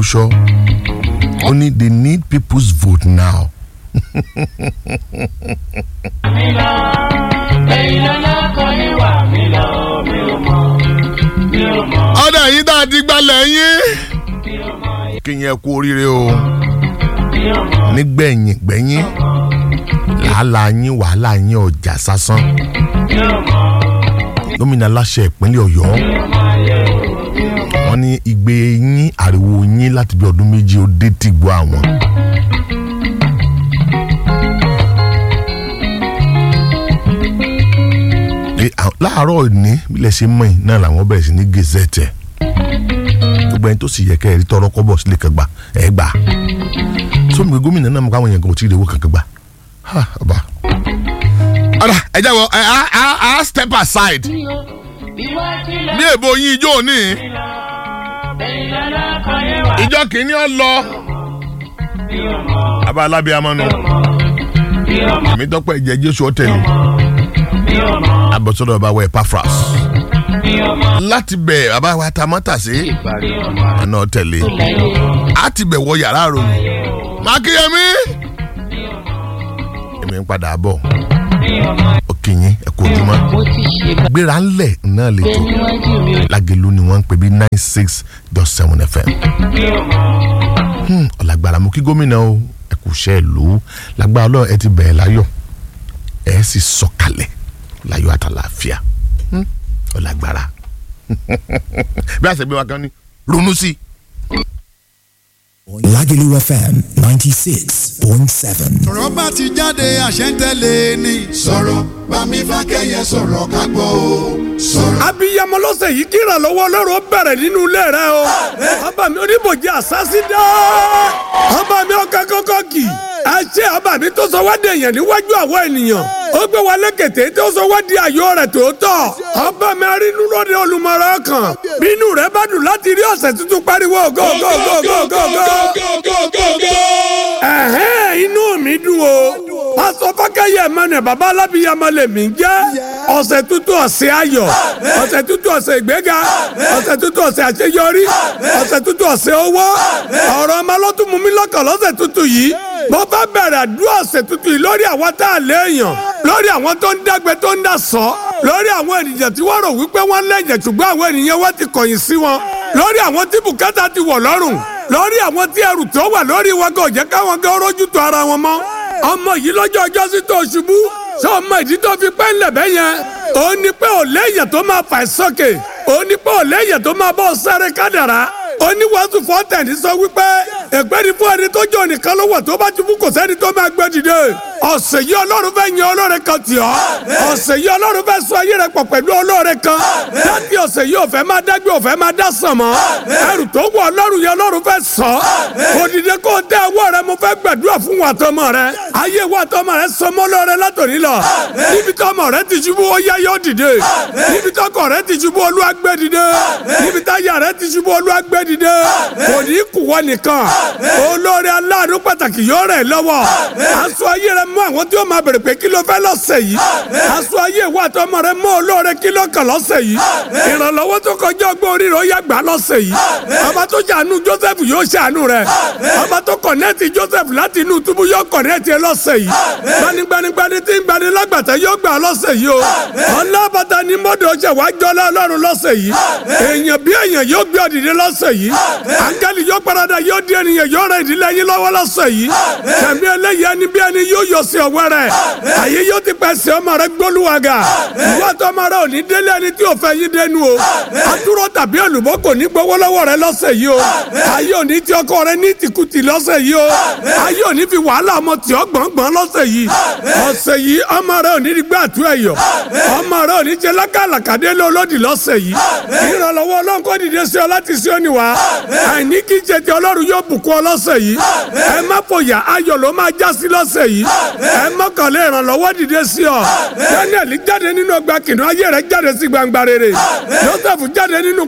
Folúṣọ́ ó ní they need people's vote now. mi lọ ẹ̀yin lọ́lá kan ìwà mi lọ mi ò mọ̀ mi ò mọ̀ ọ̀dà yìí tá a ti gbalẹ̀ yín. mi ò mọ̀ kí yẹn kú oríire o mi ò mọ̀ nígbẹ̀yìn gbẹ̀yìn làálàá yín wàhálà yín ọjà sásán mi ò mọ̀ gómìnà aláṣẹ ìpínlẹ̀ Ọ̀yọ́ mi ò mọ̀ ayé o mi ò mọ̀ wọ́n ní igbe yín ariwo yín láti bí ọdún méjì ó dé ti gbọ́ àwọn. Ní à- láàárọ̀ ní bílẹ̀ ṣe mọ̀ yìí náà làwọn bẹ̀rẹ̀ sí ní gazette gbogbo ẹni tó sì yẹ kẹ́ ẹ̀ rí tọrọ kọ́bọ̀ sílé kan gbà ẹ̀ gbà sómi pé gómìnà náà mọ̀ káwọn èèyàn kan ò tí ì rí owó kankan gbà Ha, ọba. ọ̀dà ẹ jẹ́ wọ ẹ á á á step aside ìwà tilẹ̀ ní èbó yín ijó ní mi lọ ẹ̀yin lọ́lá kan ìwà ìjọ kìíní ọ lọ. mi ò mọ̀ abá alábíàmọ́ nu mi ò mọ̀ èmi tọ́pẹ́ ìjẹ́ jésù ọ̀tẹ̀lẹ̀ mi ò mọ̀ abọ́sọ́dọ̀ bàbá wẹ̀ pafras mi ò mọ̀ láti bẹ̀ bàbá wa ta mọ́tà sí mi ò mọ̀ ẹ̀nà ọ̀tẹ̀lẹ̀ lẹ́yìn á ti bẹ̀ wọ yàrá àròyìn mákìyẹmí èmi ń padà bọ̀ mi ò mọ̀ òkìyìn ẹ̀kọ́ ojúmọ́ mo ti ṣe gbéra ńlẹ̀ náà lè tó níwájú mi ò lágẹ̀lú ni wọ́n ń pè bí nine six dot seven fm mi ò mọ̀ Hmm, ọ̀làgbàrà mú kí gómìnà o ẹ kù ṣe é lò ó lágbára ọlọ́run ẹ ti bẹ̀rẹ̀ láyọ̀ ẹ sì sọ̀kalẹ̀ láyọ̀ àtàlàáfíà Hmm, ọ̀làgbàrà bí a ṣe gbé wa kan ní ronú sí i. Lagelu FM 96.7. ọ̀rọ̀ bá ti jáde àṣẹ ń tẹ̀lé ni. sọ̀rọ̀ bámi fákẹ́yẹ sọ̀rọ̀ ká gbọ́ o. sọ̀rọ̀. abiyamọ lọ́sẹ̀ yìí kí ìrànlọ́wọ́ ọlọ́run ó bẹ̀rẹ̀ nínú ilé rẹ o ọba mi oníbòjì àsásí dá ọba mi ọkọ kọkọ kì ẹ ṣe ọba mi tó sọ wá di èèyàn níwájú àwọn ènìyàn ó gbé wa lékèté tó sọ wá di àyò rẹ̀ tòótọ́ ọba mi arínú lóde olùmọ̀ràn ọkàn bínú rẹ bá dùn láti rí ọ̀sẹ̀ tuntun pariwo go go go go go go ẹ̀hẹ́n inú mi dùn o pásọ fákẹ́yẹ mẹ́rin bàbá alábìyamọ lèmi ń jẹ́ ọ̀sẹ̀ tuntun ọ̀sẹ̀ ayọ̀ ọ̀sẹ̀ tuntun ọ̀sẹ̀ ìgbéga ọ̀sẹ̀ tuntun ọ̀sẹ̀ àṣeyọrí ọ̀sẹ̀ tuntun ọ̀sẹ̀ owó ọ̀rọ̀ ọmọ lọ́tún mú mi lọ́kàn lọ́sẹ̀ tuntun yìí mo bá bẹ̀rẹ̀ àdúrà ọ̀sẹ̀ tuntun yìí lórí àwọn tá a léèyàn lórí àwọn tó ń dágbé tó ń dà sọ lórí àwọn ènìyàn tí wọ́n rò wípé wọ́n lẹ́yìn ṣùgbọ́n àwọn ènìyàn wọ́n ti kọ̀yìn sí wọn lórí àwọn tí bùkátà ti wọ̀ lọ́rùn lórí àwọn tí ẹrù tó wà lórí wọn kò jẹ́ káwọn gan rójú tó ara wọn mọ́ ọmọ yìí lọ́jọ́ ọjọ́ sí tó ṣubú sọ ọmọ ìdí tó fi pẹ́ ńlẹ̀ bẹ́ yẹn ó ní pé ò léyìn tó máa fà sókè ó ní pé ò léyìn tó máa bọ́ sáré kádàrá ó ní wàásù fọ́tẹ̀ni sọ wípé ègbé ni fún ẹni tó jọ nìkan ló wà tó bá ṣubú kò sẹ́ni tó máa gbé dìde ọ̀sẹ̀ yìí ọlọ́run fẹ́ yan ọlọ́run kan tì ọ́ ọ̀sẹ̀ yìí ọlọ́run fẹ́ sọ ayé rẹ pọ̀ pẹ̀lú ọlọ́run kan láti ọ̀sẹ̀ yìí òfẹ́ máa dágbé òfẹ́ máa dá sàn mọ́ ẹrù tó wọ ọlọ́run yẹn ọlọ́run fẹ́ sọ òdìdẹ kó o tẹ ọwọ́ rẹ mo fẹ́ gbàdúrà fún wa tọmọ rẹ ayé wa tọmọ rẹ sọmọ lọrẹ látòní lọ níbi tọmọ rẹ ti ṣubú ó yá yóò dìde níbi tọkọ rẹ ti ṣubú olúwa gbé dìde níbi táyà rẹ ti ṣubú olúwa gbé dìde kò ní kù wọ nìkan olórí aláàánú pàtàkì yóò rẹ̀ lọ́wọ́ aṣọ ayé rẹ mú àwọn tí ó máa bèrè pé kí ló fẹ́ lọ́sẹ̀ yìí aṣọ ayé ìwà àtọmọ rẹ mú olóore kí ló kàn lọ́sẹ̀ yìí ìrànlọ́wọ́ tó kọjá ọgbọ́n orí rẹ ó yá gbà lọ́sẹ̀ yìí ọba tó ṣàánú Joseph yóò ṣàánú rẹ ọba tó kọ̀nẹ́ẹ̀tì Joseph láti inú túbú yóò kọ̀nẹ́ẹ̀tì ẹ lọ́sẹ̀ yìí gbanigbanigbani tí ń gbani lágbàtà yóò gbà lọ́sẹ̀ yìí o ọlọ́bàtà ni mọ́dọ̀ ṣe wá jọlá ọlọ́run lọ́sẹ̀ yìí èèyàn bí èèyàn yóò gbé ọ̀dìdẹ lọ́sẹ̀ yìí áńgẹ́lì yóò parada yóò di ènìyàn yóò rẹ ìdílé yín lọ́wọ́ lọ́sẹ̀ yìí tẹ̀mí eléyìí ẹni bí ẹni yóò yọ sí ọwọ́ rẹ̀ àyè yóò ti pẹ́ sí ọmọ rẹ gbólúwàgà ìwọ tó ọmọ rẹ ò ní délé ẹni tí ò fẹ́ yín dénú o àtúrò tàbí olùbọ́ kò ní gbowó lọ́wọ́ rẹ lọ́sẹ̀ yìí o ayé ò ní ti ọkọ rẹ ní tìkùtì lọ́sẹ̀ yìí o ayé ò ní fi wàhálà ọmọ tí ọ gbọ̀ngbọ̀n lọ́sẹ̀ yìí ọ̀sẹ̀ yìí ọmọ rẹ ò ní gbé àtú ẹ̀yọ̀ ọmọ rẹ ò ní jẹ lákàlàkàdé lọ́lọ́dì lọ́sẹ̀ yìí ìrànlọ́wọ́ ọlọ́run kò dìde sí ọ láti sí òní wá àìní kí jẹ ti ọlọ́run yóò bùkún ọ lọ́sẹ̀ yìí ẹ má fòyà ayọ̀ ló máa já sí lọ́sẹ̀ yìí ẹ mọ́kànlé ìrànlọ́wọ́ dìde sí ọ daniel jáde nínú ọgbà kìnìún ayé rẹ jáde sí gbangba rere joseph jáde nínú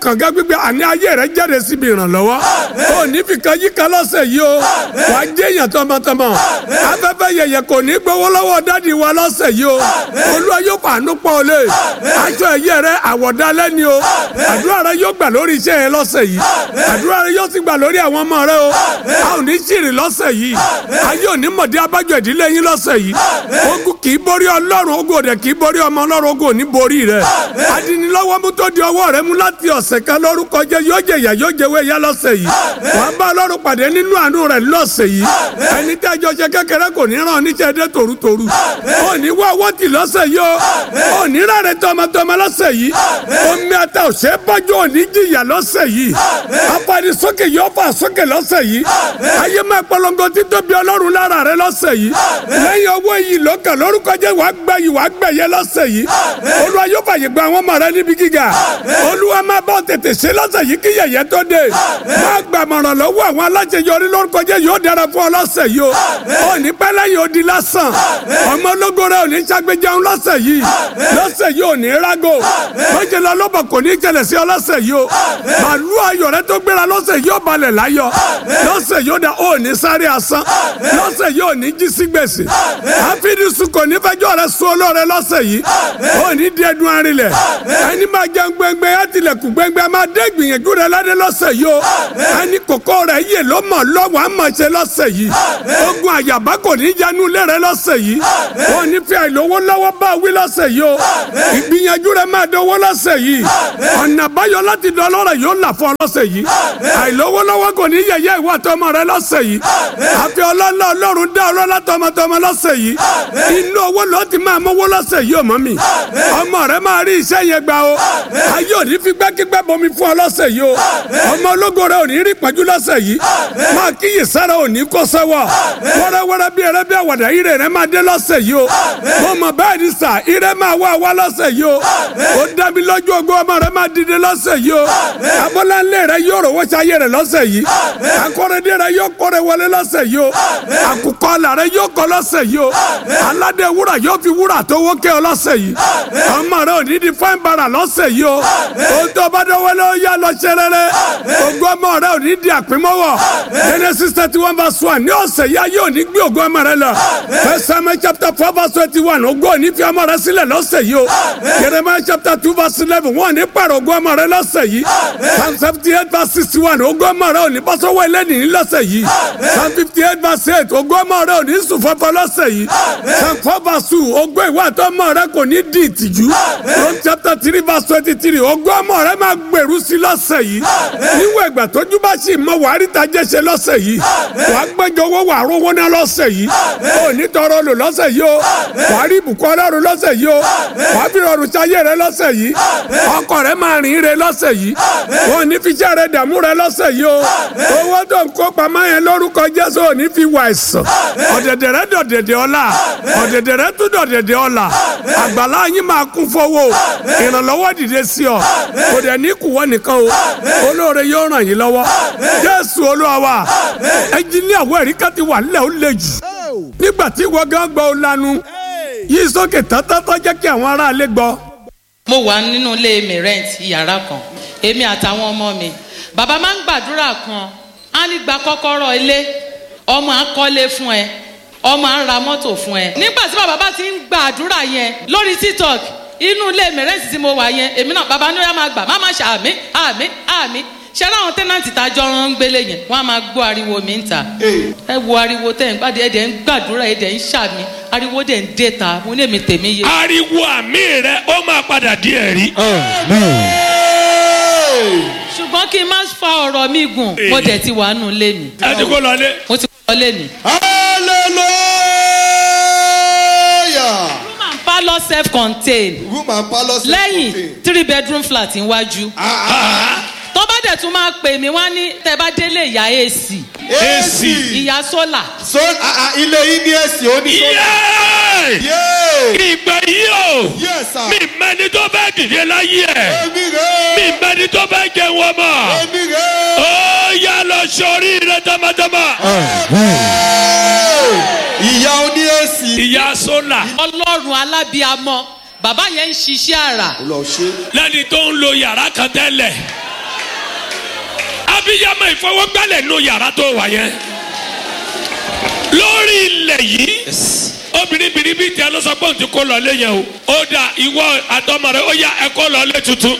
kànga gbígbé àní ayé rẹ jáde síbi ìrànlọ́wọ́ ó ní fìkan yíká lọ́sẹ̀ yìí o wà á jẹ́ èèyàn tọmọtọmọ afẹ́fẹ́ yẹyẹ kò ní gbowó lọ́wọ́ dádì wa lọ́sẹ̀ yìí o olúwa yóò fàánú pọ̀ olè aṣọ ẹ̀yẹ rẹ àwọ̀dálẹ́ ni o àdúrà rẹ yóò gbà lórí iṣẹ́ yẹn lọ́sẹ̀ yìí àdúrà rẹ yóò sì gbà lórí àwọn ọmọ rẹ o a ò ní ṣìrì lọ́sẹ̀ yìí ayé ò ní mọ̀dé abájọ ìdílé yín lọ́sẹ̀ yìí ogun kì í borí ọlọ́run ogun òde kì í borí ọmọ ọlọ́run ogun ò ní borí rẹ adinilọ́wọ́ mú tó di ọwọ́ rẹ mú láti ọ̀sẹ̀ kan lórúkọ jẹ́ yóò jẹ ìyà yóò jẹ wéyà lọ́sẹ̀ yìí wàá bá ọlọ́run pàdé nínú àánú rẹ lọ́sẹ̀ yìí ẹni tẹ́ ẹjọ́ ṣe kékeré kò ní ràn níṣẹ́ dé tòrútòrú ò ní wá owó tì lọ́sẹ̀ yìí o ò ní rárẹ̀ tọmọtọmọ lọ́sẹ̀ yìí omi ata ò ṣe é bọ́jú ò ní jìyà lọ́sẹ̀ yìí apani sókè yóò fà sókè lọ́sẹ̀ yìí ayé máa polongo títóbi ọlọ́run lára rẹ lọ́sẹ̀ yìí lẹ́yìn owó yìí lọ́kàn lórúkọ jẹ́ wàá gbẹ yìí wàá gbẹ̀yẹ lọ́sẹ̀ yìí olúwa yóò fàyè gba àwọn ọmọ rẹ níbi gíga olúwa máa bọ́ tètè ṣe lọ́sẹ̀ yìí kí yẹ̀yẹ́ tó dé máa gbàmọ̀ràn lọ́wọ́ àwọn aláṣeyọrí lórúkọ jẹ́ yóò dára fún ọ lọ́sẹ̀ yìí o ò ní pẹ́ lẹ́yìn odi lásán ọmọ ológo rẹ ò ní ṣàgbéjẹun lọ́sẹ̀ yìí lọ́sẹ̀ yìí ò ní rágò mọ̀jẹ̀ lọ lọ́bọ̀ kò ní jẹlẹ̀ sí ọ lọ́sẹ̀ yìí o màlúù ayọ̀ rẹ tó gbéra lọ́sẹ̀ yìí ò balẹ̀ láyọ̀ lọ́sẹ̀ yìí ò dá ò ní sáré asán lọ́sẹ̀ yìí ò ní jí sí gbèsè àfidísù kò ní fẹjọ́ rẹ sún olóore lọ́sẹ̀ yìí ò ní di ẹdun arinlẹ̀ ẹni máa jẹun gbẹngbẹ àtìlẹ̀kùn gbẹngbẹ máa dé gbìyànjú rẹ ládé lọ́sẹ̀ yìí o ẹni kòkó rẹ yè ló mọ̀ lọ́wọ́ àmọ̀ ṣe lọ́sẹ̀ yìí ogun àyàbá kò ní yanu lé rẹ lọ́sẹ̀ yìí ò ní fi àìlówó lọ́wọ́ bá wí lọ́sẹ̀ yìí o ìgbìyànjú rẹ máa dánwó lọ́sẹ̀ yìí ọ̀nà àbáyọ láti dán lọ́rẹ̀ yóò là fún ọ lọ́sẹ̀ yìí àìlówó lọ́wọ́ kò ní yẹ̀yẹ́ ìwà tọmọ rẹ lọ́sẹ̀ yìí àfi ọlọ́lá ọlọ́run dá ọlọ́lá tọmọtọmọ lọ́sẹ̀ yìí inú owó ló ti máa mówó lọ́sẹ̀ yìí ò mọ́ mi ọmọ rẹ máa rí iṣẹ́ yẹn gbà o ayé ò ní fi gbẹ́kígbẹ́ bomi fún ọ lọ́sẹ̀ yìí o ọmọ ológo rẹ ò ní rí pẹ́jú lọ́sẹ̀ yìí máa kíyè sára ò ní kó sẹ́wọ̀ wẹ́rẹ́wẹ́rẹ́ bí ẹrẹ́ bí àwàdà ire rẹ máa dé lọ́sẹ̀ yìí o mo mọ̀ bẹ́ẹ̀ ni sà ire máa wá wá lọ́sẹ̀ yìí o ó dá mi lójú ogun ọmọ rẹ máa dìde lọ́sẹ̀ yìí o abọ́láńlé rẹ yóò rò wọ́n ṣayé rẹ lọ́sẹ̀ yìí akọ́rẹ́dé rẹ yóò kọ́rẹ́ wọlé lọ́sẹ̀ yìí o àkùkọ ọ̀là rẹ yóò kọ́ lọ́sẹ̀ yìí o aládé wúrà yóò fi wúrà tó wókè ọ lọ́sẹ̀ yìí ọmọ rẹ ò ní di fáin bara lọ́sẹ̀ yìí o ó tó bá dọ́wọ́ lé ó yá lọ ṣe rere ogun ọmọ rẹ ò ní di àpémọ́wọ́ Genesis thirty one verse one ní ọ̀sẹ̀ yìí ayé ò ní gbé ogun ọmọ rẹ lọ First Samuel chapter four verse twenty one ogun ò ní fi ọmọ rẹ sílẹ̀ lọ́sẹ̀ yìí o Jeremiah chapter two verse eleven wọ́n ní pàrọ̀ ogun ọmọ rẹ lọ́sẹ̀ yìí Psalm seventy eight verse sixty one ogun ọmọ rẹ ò ní bọ́ sọ́wọ́ ẹlẹ́nìí lọ́sẹ̀ yìí Psalm fifty eight verse eight ogun ọmọ rẹ ò ní sùn fọ́fọ́ lọ́sẹ̀ yìí Psalm four verse two ogun ìwà àti ọmọ rẹ kò ní di ìtìjú Rome chapter three verse twenty three ogun ọmọ rẹ máa gbèrú sí lọ́sẹ̀ yìí níwọ̀n ìgbà tójú bá sì mọ wàá rí tajẹ́ ṣe lọ́sẹ̀ yìí wàá gbẹ́jọ owó wàá rówó ná lọ́sẹ̀ yìí ò ní tọrọ lò lọ́sẹ̀ yìí o wàá rí ìbùkún ọlọ́run lọ́sẹ̀ yìí o wàá fi rọrùn sáyé rẹ lọ́sẹ̀ yìí ọkọ rẹ máa rìn rẹ lọ́sẹ̀ yìí wọn ò ní fi iṣẹ́ rẹ dààmú rẹ lọ́sẹ̀ yìí o owó tó ń kó pamọ́ yẹn lórúkọ Jésù ò ní fi wà ẹ̀sán ọ̀dẹ̀dẹ̀ rẹ dọ̀dẹ̀dẹ̀ ọ̀la ọ̀dẹ̀dẹ̀ rẹ tún dọ̀dẹ̀dẹ̀ ọ̀la àgbàlá yín máa kún fowó ìrànlọ́wọ́ dìde sí ọ kò dẹ̀ ní kùwọ́ nìkan o olóore yóò ràn yín lọ́wọ́ Jésù Olúwa wa ẹnjiníà wọ ẹ̀rí ká ti wà nílẹ̀ ó le jù nígbà tí ìwọ gán gbọ́ ọ lanu yìí sókè tátátá jẹ́ kí àwọn aráalé gbọ́. mo wà nínú ilé mi rent yàrá kan èmi àtàwọn ọmọ mi bàbá máa ń gbàdúrà kan á ní gba kọ́kọ́rọ́ ilé ọmọ á kọ́lé fún ẹ ọmọ á ra mọ́tò fún ẹ nígbà tí bàbá bá ti ń gbàdúrà yẹn lórí tiktok inú ilé mi rent tí mo wà yẹn èmi náà bàbá ní ó yá máa gbà má má ṣe àmì àmì àmì ṣe láwọn tẹ́nàntì tá a jọ ń gbélé yẹn wọ́n á máa gbọ́ ariwo mi ń ta ẹ wo ariwo tẹ́ ń gbàdé ẹ̀dẹ̀ ń gbàdúrà ẹ̀dẹ̀ ń ṣàmì ariwo dẹ̀ ń dé ta mo ní èmi tèmi yé. ariwo àmì rẹ ó máa padà di ẹ̀rí. ṣùgbọ́n kí n má fa ọ̀rọ̀ mi gùn mo dẹ̀ ti wà nù lé mi ẹ ti kó lọlé. mo ti kọ́ lé mi. hallelujah. room and parlour self contained room and palace. lẹ́yìn three bedroom flat iwájú tó bá dẹ̀ tún máa pè mí wá ní tẹ́ bá délé ìyá ac ac. ìyá sólà so ah, ah, ilé yìí ní èsì ó ní so. yéé yéé. ìgbà yìí o yes sir. mi mẹni tó bẹ dìde láyé ẹ èmi mi rè é. mẹni tó bẹ jẹun ọmọ èmi rè é. ó yà lọ sórí rẹ tamatama. ìyá oní èsì. ìyá sólà ọlọ́run alábíamọ bàbá yẹn ń ṣiṣẹ́ àrà lọ ṣe. lẹni tó ń lo yàrá kan tẹ́lẹ̀ abiyamọ ìfọwọ́gbálẹ̀ nù yàrá tó wà yẹn lórí ilẹ̀ yìí obìnrin bìrìbì tí a lọ sọ pé òun ti kó lọ lé yẹn o ó dà ìwọ àtọmọ rẹ ó yá ẹ kó lọ lé tuntun.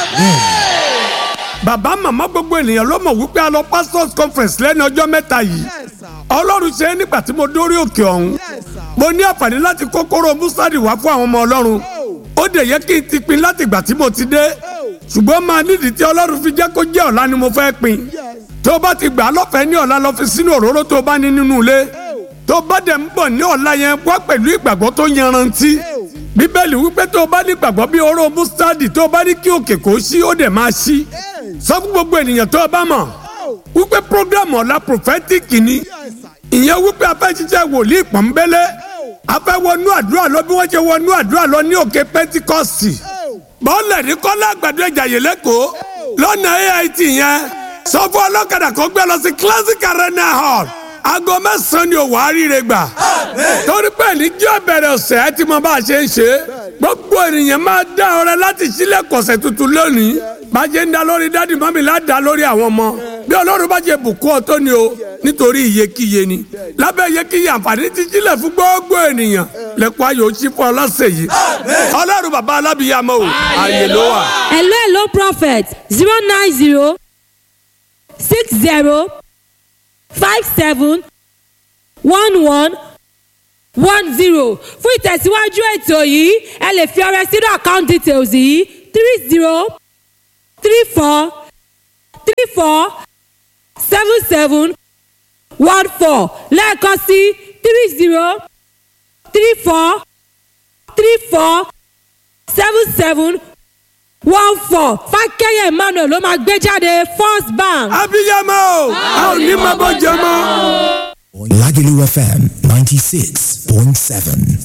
bàbá màmá gbogbo ènìyàn ló mọ̀ wípé a lọ pastors conference lẹ́nu ọjọ́ mẹ́ta yìí ọlọ́run ṣe é nígbà tí mo dórí òkè ọ̀hún mo ní àǹfààní láti kókóró mustadi wá fún àwọn ọmọ ọlọ́run ó dẹ̀ yẹ kí n ti pin láti ìgbà tí mo ti dé ṣùgbọ́n máa nídìí tí ọlọ́run fi jẹ́ kó jẹ́ ọ̀la ni mo fẹ́ pin tó o bá ti gbà á lọ́fẹ̀ẹ́ ní ọ̀la lọ fi sínú òróró tó o bá ní nínú ilé tó o bá dẹ̀ ń bọ̀ ní ọ̀la yẹn wá pẹ̀lú ìgbàgbọ́ tó yanrantí bíbélì wípé tó o bá ní ìgbàgbọ́ bí oró mustadi tó o bá ní kí òkè kó ṣí ó dẹ̀ máa ṣí sọ fún gbogbo ènìyàn tó o bá mọ̀ wípé program ọ̀la prophetic ni ìyẹn wípé a fẹ́ ṣiṣẹ́ wòlíì pọ̀nbélé a fẹ́ wọnú àdúrà lọ bí wọ́n ṣe wọnú àdúrà lọ ní òkè pentikọ́sì bọ́ọ̀lù ní kọ́lá àgbàdo ìjàyè lẹ́kọ̀ọ́ lọ́nà ait yẹn sọ fún ọlọ́kadà kó gbé lọ sí classic arena hall aago mẹ́sàn-án ni òwò àríire gbà torí pé níjọ́ bẹ̀rẹ̀ ọ̀sẹ̀ ẹ ti mọ bá a ṣe ń ṣe gbogbo ènìyàn máa dá ọrẹ láti sílẹ̀ kọ̀sẹ̀ tuntun lónìí bá a ṣe ń da lórí dádì mọ́mí ládàá lórí àwọn ọmọ bí ọlọ́run bá ṣe bùkún ọ tó ni o nítorí iyekíye ni lábẹ́ iyekíye àǹfààní ti sílẹ̀ fún gbogbo ènìyàn lẹ́kọ̀ọ́ ayò ó ṣí fún ọ lọ́sẹ̀ yìí ọlọ́run bàbá alábìyàmọ́ o àyè ló wà. hello hello prophet zero nine zero six zero five seven one one one zero fún ìtẹ̀síwájú ètò yìí ẹ lè fi ọrẹ sínú account details yìí three zero three four three four seven seven one four lẹ́ẹ̀kan sí three zero three four three four seven seven one four fákẹ́yẹ̀ emmanuel ló máa gbé jáde first bank. abiyamọ o a ò ní máa bọ́ jẹ mọ́. Lagelu FM 96.7.